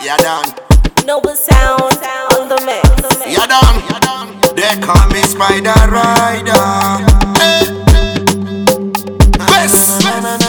You done. Noble sound on the mix. You done. They call me Spider Rider. Eh. West.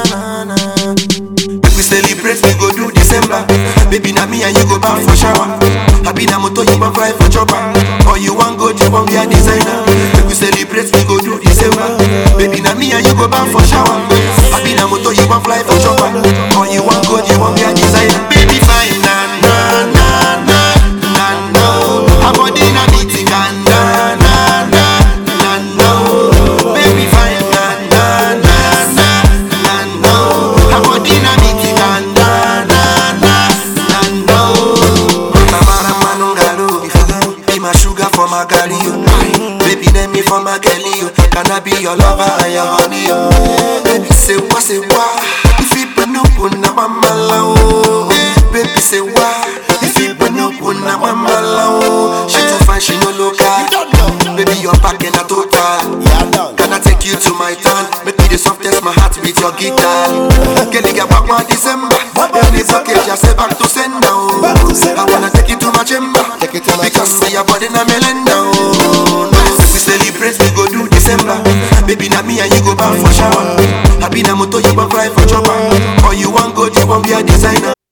Make we celebrate, we go do December. Baby, na me and you go back for shower. Happy na moto, you want fly for chopper. Or you want go, you want be a designer. Make we celebrate, we go do December. Baby, na me and you go back for shower. Happy na moto, you want fly for chopper. Or you want go, you want be a designer. Baby, fine, na na na na na no. Her body na beating, na na na na na no. Baby, fine, na na na na na no. Her body na beating, na na na na na no. Tamara Manungalo, be my sugar for my girlie, oh. Baby, name me for my girlie, oh. Can I be your lover and your honey, oh? Baby, say what, say what? If you put no put na mama oh. Baby, say what? If you put no put na mama oh. She too fine, she no local. Baby, you're back in a total. Can I take you to my town? Make me the softest, my heart with your guitar. Girl, you get back one December. Any package, I say back to send now. I wanna take you to my chamber. Because say your body na melenda. oh. No, we celebrate, we go do December. Baby, na me and you go back for shower. Happy na moto, you want fly for chopper. Or you want go, you want be a designer.